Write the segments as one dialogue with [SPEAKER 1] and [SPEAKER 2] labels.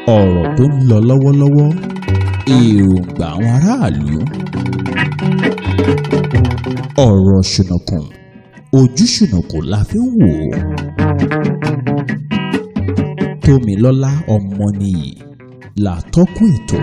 [SPEAKER 1] ọ̀rọ̀ tó ń lọ lọ́wọ́lọ́wọ́ èròǹgbà àwọn aráàlú ọ̀rọ̀ ṣùnùkùn ojú ṣùnùkùn la fi ń wò ó tómilọ́lá ọmọnìyí làtọ́kùn ètò.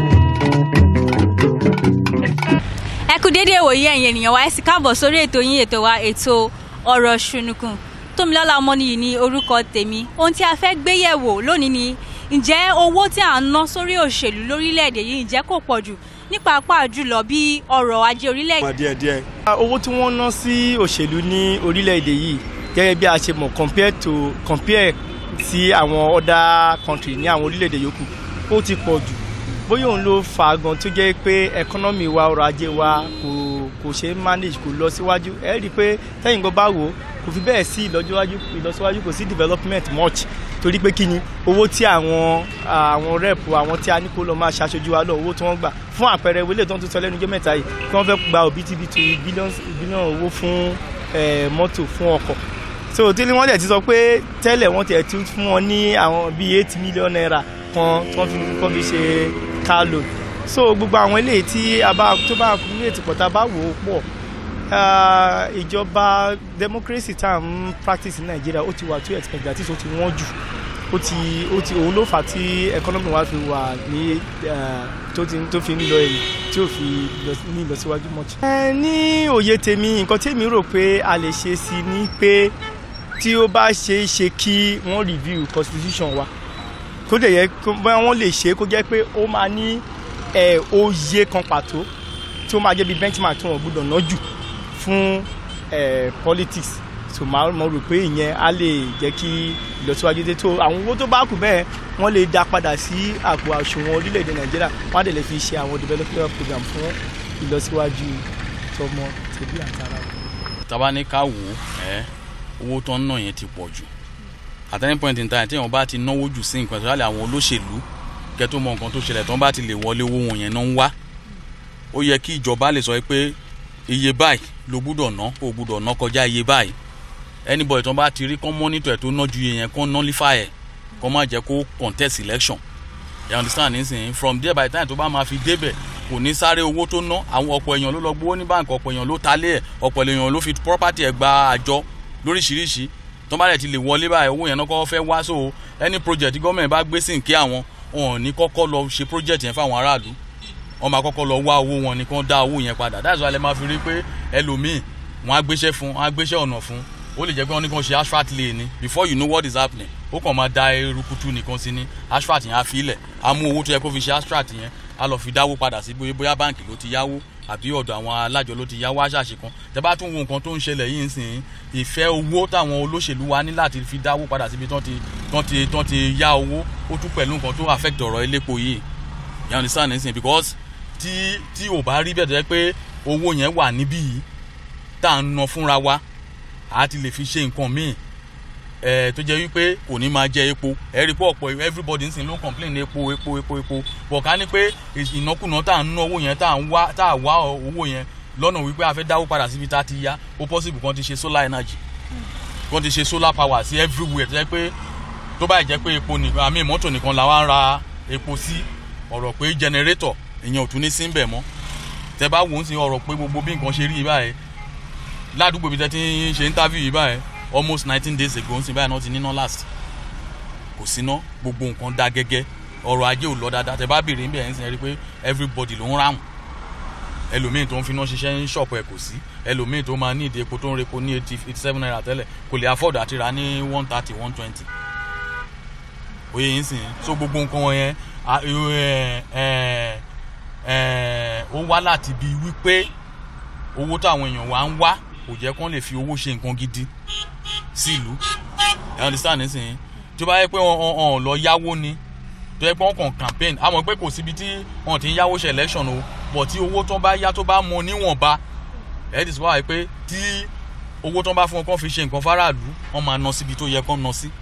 [SPEAKER 2] ẹ kú déédéé wòye ẹ̀yin ènìyàn wa ẹ sì káàbọ̀ sórí ètò yín ètò wa ètò ọ̀rọ̀ ṣùnùkùn tómilọ́lá ọmọnìyí ní orúkọ tèmi ohun tí a fẹ́ gbé yẹ̀wò lónìí ni ǹjẹ́ owó tí à ń ná sórí òṣèlú lórílẹ̀‐èdè yìí ǹjẹ́ kò pọ̀ jù ní pàápàá jùlọ bí ọrọ̀ ajé orílẹ̀‐èdè.
[SPEAKER 3] mọ̀ díẹ̀díẹ̀. owó tí wọ́n ná sí òṣèlú ní orílẹ̀-èdè yìí gẹ́gẹ́ bí a ṣe mọ̀ compare to compare sí àwọn other country ní àwọn orílẹ̀-èdè yòókù ó ti pọ̀ jù bóyá òun ló fà á gan tó jẹ́ pé economy wa ọrọ̀ ajé wa kò kò ṣe é manage kò lọ síwájú ẹ rí i pé tẹ́yìn gan bá wò ó kò fi bẹ́ẹ̀ sí ìlọsíwájú ìlọsíwájú kò sí development much torí pé kí ni owó tí àwọn àwọn rep àwọn tí a ní kó lọ máa ṣaṣojú wa lọ owó tí wọ́n gbà fún àpẹẹrẹ wọlé tó ń tún sọ lẹ́nu jẹ́ mẹ́ta yìí kí wọ́n fẹ́ gba òbítíbitì bílíọ̀nù owó fún mọ́tò fún ọkọ̀ so tí wọ́n dẹ̀ ti sọ pé tẹ́lẹ̀ wọ́n tiẹ̀ ti fún wọn ní àwọn bíi eight million naira kan tí wọ́n fi kọ́ fi ṣe car loan so gbogbo àwọn eléyìí tí a bá tó bá kúrò ètò pọ̀ tá a bá wò ó pọ̀ ìjọba democracy tá à ń practice ní nàìjíríà ó ti wà too expensive àti ó ti wọ́n jù ó ti ó ti òun ló fà á tí economy wa fi wà ní tó ti tó fi ń lọ èyí tí ò fi ní ìlọsíwájú much. ẹ ní òye tèmi nǹkan tí èmi rò pé a lè ṣe sí ni pé tí ó bá ṣe é ṣe kí wọ́n review constitution wa kó dẹ̀ yẹ bóyá wọ́n lè ṣe kó jẹ́ pé ó máa ní òye kan pàtó tí ó máa jẹ́ bí benchmark tí wọ́n gbọ́dọ̀ ná jù fún politics so máa mọ̀ rò pé ìyẹn á lè jẹ́ kí ìlọsíwájú dé tó àwọn owó tó bá kù bẹ́ẹ̀ wọ́n lè dá padà sí àpò àṣùwọ̀n orílẹ̀-èdè nàìjíríà wọ́n á dẹ̀ lè fi ṣe àwọn development program fún ìlọsíwájú tọmọ tẹbí àtàrà.
[SPEAKER 4] tàbá ní ká wò ó owó tó ń ná yẹn ti pọ̀ jù at any point in time tí wọn bá ti náwó jù sí nǹkan ìṣẹ̀lẹ̀ àwọn olóṣèlú kẹ́ tó mọ nǹkan tó ṣẹlẹ̀ tó ń bá ti lè wọlé owó wọn yẹn náà ń wá ó yẹ kí ìjọba lè sọ pé iye báyìí ló gbúdọ̀ ná ó gbúdọ̀ ná kọjá iye báyìí anybody tó ń bá ti rí kán monitor ẹ̀ tó ná ju iye yẹn kán nullify ẹ̀ kán má jẹ́ kó contest election you understand nísìnyí from there by the time tó bá máa fi débẹ̀ kò ní sáré owó tó ná àwọn ọ̀pọ̀ èèyàn ló lọ gbowó ní báǹkì ọ̀pọ̀ èèyàn ló talé ẹ̀ ọ̀pọ̀ èèyàn ló fi property ẹ̀ gba àjọ lóríṣiríṣi tó bá dẹ̀ ti lè wọlé báyìí owó yẹn náà kọ́ fẹ́ wá so any project gọ́ọ̀mẹ̀ntì bá gbé sí nkí àwọn wọn ò ní kọ́kọ́ lọ ṣe project yẹn fáwọn aráàlú wọn máa kọ́kọ́ lọ wá owó wọn ni kí wọ́n dá owó yẹn padà that's why lè máa fi rí pé ẹlòmíì wọn á gbéṣẹ́ fún wọn á gbéṣẹ́ ọ̀nà fún ó lè jẹ́ pé wọ́n ní kí wọ́n ṣe asphalt lane ni before you know what is happening ó kàn máa da erukutu nìkan sí ní asphalt yẹn á fi ilẹ̀ á mú owó tó yẹ kó fi ṣe asphalt yẹn á lọ fi dáwó padà sí bóyá báǹkì ló ti yáwó àbí ọ̀dọ̀ àwọn alájọ ló ti yáwó àṣàṣe kan tẹ bá tún wo nǹkan tó ń ṣẹlẹ̀ yìí nsìn ìfẹ́ owó táwọn olóṣèlú wa ní láti fi dáwó padà síbi tán ti tán ti tán ti yá owó ó tún pẹ̀lú nǹkan tó affect ọ̀rọ̀ elépo yìí you understand nsìn because tí tí ò bá rí bẹ́ẹ̀ tó yẹ pé owó yẹn wà níbí yìí tá à ń ná fúnra wa a ti lè fi ṣe nǹkan míì ẹ tó jẹ́ wípé kò ní máa jẹ epo ẹ rí pé ọ̀pọ̀ everybody nsìn ló complain epo epo epo epo bọ̀ ká ní pé ìnákùná tá à ń ná owó yẹn tá à ń wá tá à wá owó yẹn lọ́nà wípé a fẹ́ dáwó padà síbi tá a ti yá ó possible kan ti ṣe solar energy kan ti ṣe solar power sí everywhere tó jẹ́ pé tó bá jẹ́ pé epo nìkan àmì mọ́tò nìkan la wá ń ra epo sí ọ̀rọ̀ pé generator ìyẹn ò tún ní sí ń bẹ̀ mọ́ tẹ bá wò ó sí ọ̀rọ̀ pé gbogbo bí nǹkan ṣe rí báyìí ládùúgbò bí tẹ ti ń ṣe interview yìí báyìí almost nineteen days ago ń sin báyìí náà ti níná last kò síná gbogbo nǹkan dá gẹ́gẹ́ ọrọ̀ ajé ò lọ dáadáa tẹ bá bèrè níbẹ̀ ń sin ẹ rí pé everybody ló ń ráhùn ẹlòmíì tó ń finá ṣiṣẹ́ ń ṣọ̀pọ̀ ẹ̀ kò sí ẹlòmíì tó máa ní ìdí epo tó ń repo ní eighty eighty seven naira tẹ́lẹ̀ kò lè afford àti ra ní one thirty one twenty oyè yìí sìn so gbogbo nǹkan wọn yẹn ó wá láti bi wípé owó táwọn èèyàn wa ń wá kò jẹ́ kán lè fi owó ṣe nǹkan gidi sílùú ẹ understand nísìnyí tó bá yẹ pé wọn lọ yáwó ni tó yẹ pé wọn kàn campaign àmọ́ pé kò síbi tí wọn ti ń yáwó ṣe election o but tí owó tó bá yá tó bá mọ níwọ̀nba ẹ ti sọ wáyé pé tí owó tó bá fún wọn kàn fi ṣe nǹkan fáráàlú wọn máa ná síbi tó yẹ kán ná sí.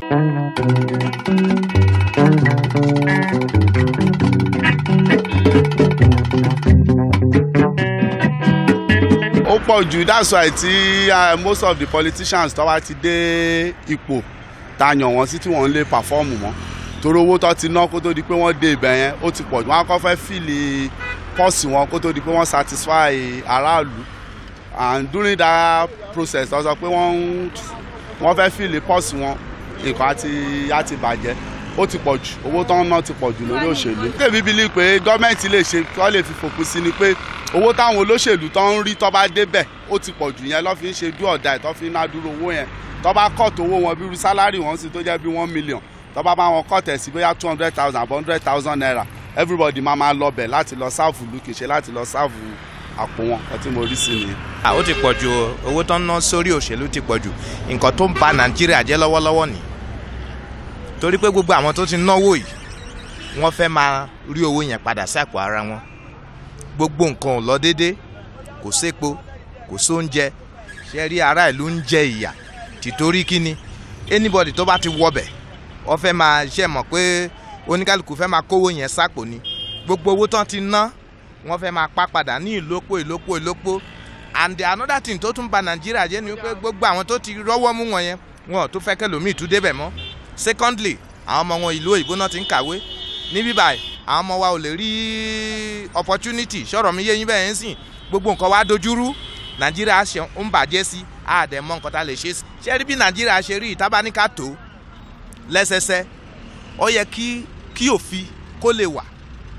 [SPEAKER 5] ó pọ̀ jù that's why tí uh, most of the politicians tó wá ti dé ipò tá a yàn wọ́n sí tí wọ́n ń lè pàfọ́ọ̀mù mọ́ torí owó tó ti ná kó tó di pé wọ́n dé ibẹ̀ yẹn ó ti pọ̀ jù wọ́n á kọ́ fẹ́ fìlì pọ́ọ̀sì wọn kó tó di pé wọ́n satisfy aráàlú and during that process wọ́n sọ pé wọ́n ń wọ́n fẹ́ fìlì pọ́ọ̀sì wọn nǹkan àti á ti bàjẹ́ ó ti pọ̀ jù owó tó ń ná ti pọ̀ jù lórí òṣèlú. tèmi bílí pé gọ́ọ̀mẹ̀ntì lè ṣe kọ́ lè fi fòpin sí ni pé owó táwọn olóṣèlú tó ń rí tó bá débẹ̀ ó ti pọ̀ jù yẹn lọ́ fi ń ṣe dú ọ̀dà ẹ̀ tó fi ń ná dúró owó yẹn tó bá kọ́ọ̀tù owó wọn bí irú sálárì wọn sì tó jẹ́ bí one million tó bá bá wọn kọ́ọ̀tù ẹ̀ sí bóyá two hundred thousand àbọ̀ hundred thousand naira everybody máa máa lọ bẹ̀ láti lọ sáàfù lùkìṣe láti lọ sáàfù àpò wọn ọtí mo rí sí nìyẹn.
[SPEAKER 6] Ah, ó ti pọ̀ ju o. owó tó ń ná sórí òṣèlú ti pọ̀ jù nǹkan tó ń ba nàìjíríà jẹ́ lọ́wọ́lọ́wọ́ ni torí pé gbogbo àwọn tó ti náwó yìí wọ́n fẹ́ máa rí owó yẹn padà sí àpò ara wọn gbogbo nǹkan ò lọ déédé kò sépo kò sóúnjẹ ṣe rí ará ìlú ń jẹ ìyà tìtorí kíni anybody tó bá ti wọbẹ̀ wọ́n fẹ́ máa ṣe mọ̀ pé oníkálukú fẹ́ máa kówó yẹn sápò ni gbogbo owó tán ti ná wọ́n fẹ́ máa pa padà ní ìlópò ìlópò ìlópò and the another thing tó tún ba nàìjíríà jẹ́ ni wípé gbogbo àwọn tó ti rọ́wọ́ mú wọn yẹn wọn ò tún fẹ́ kẹlòmíì tún débẹ̀ mọ́ secondly àwọn ọmọ wọn ìlú òyìnbó náà ti ń kàwé níbí báyìí àwọn ọmọ wa ò lè rí opportunity sọ̀rọ̀ mi yé yín bẹ́ẹ̀ ń sìn gbogbo nǹkan wa dojúrú nàìjíríà ṣe ń bàjẹ́ sí àdẹ̀mọ́ nǹkan tá a lè ṣe sí ṣé rí bí nàìjíríà ṣe rí ìtábáníkà tó lẹ́sẹsẹ ó yẹ kí kí òfin kó lè wà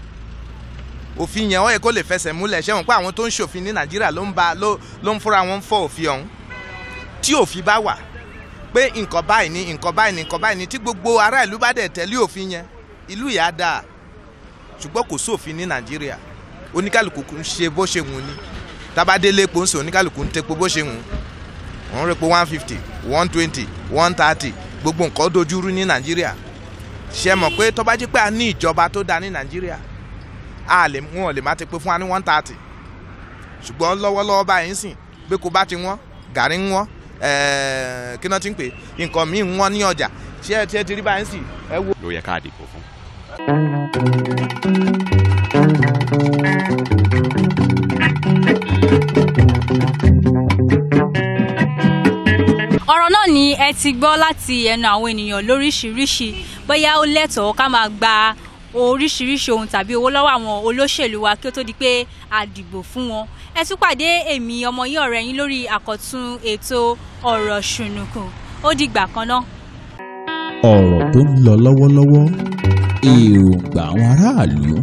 [SPEAKER 6] òfin yẹn ó yẹ kó lè fẹsẹ̀ múlẹ̀ ṣé wọn pé àwọn tó ń ṣòfin ní nàìjíríà ló ń ba ló ló ń fúnra wọn fọ òfin ọ̀hún tí òfin bá wà pé nǹkan báyìí ni nǹkan báyìí ni nǹkan báyìí ni tí gbogbo ará ìlú bá dẹ̀ tẹ̀lé òfin yẹn ìlú yà á dáa ṣùgbọ́n kò sófin ní nàìjíríà oníkàlùkù ń ṣe bó ṣe wù ní tábàdélé epo ń sè oníkàlùkù ń tepo bó ṣe wù òun rẹ̀ pé one fifty one twenty one thirty gbogbo nǹkan dojúrú ní nàìjíríà ṣe mọ̀ pé tó bá jẹ́ pé a ní ìjọba tó dáa ní nàìjíríà a lè wọn ò lè má ti pé fún wa ní one thirty ṣùgbọ́n lọ́wọ́lọ́wọ́ báyìí ń sìn pé kó bá ti wọ́n gàrí ń wọ́n ẹ̀ẹ́ kí náà ti ń pè nǹkan míì ń wọ́n ní ọjà ṣé ẹ ti ẹ ti rí báyìí ń sìn ẹ wo.
[SPEAKER 7] ló yẹ ká dìbò fún.
[SPEAKER 2] ọ̀rọ̀ náà ni ẹ ti gbọ́ láti ẹnu àwọn ènìyàn lóríṣiríṣi bóyá ó lẹ́tọ̀ọ́ ká máa gba oríṣiríṣi ohun tàbí owó lọ́wọ́ àwọn olóṣèlú wa kí ó tó di pé a dìbò fún wọn ẹ tún pàdé èmi ọmọ yín ọ̀rẹ́ yín lórí àkọ́tún ètò ọ̀rọ̀ ṣùnùkùn ó dìgbà kan náà.
[SPEAKER 1] ọ̀rọ̀ tó ń lọ lọ́wọ́lọ́wọ́ èròǹgbà àwọn aráàlú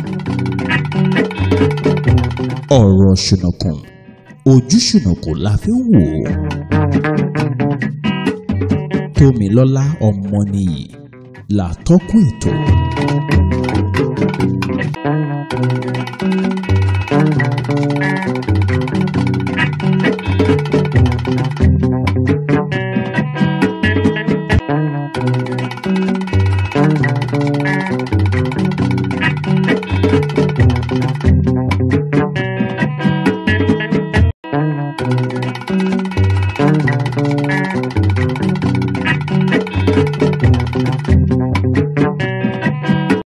[SPEAKER 1] ọ̀rọ̀ ṣùnùkùn ojú ṣùnùkùn la fi ń wò ó tómilọ́lá ọmọnìyí làtọ́kùn ètò.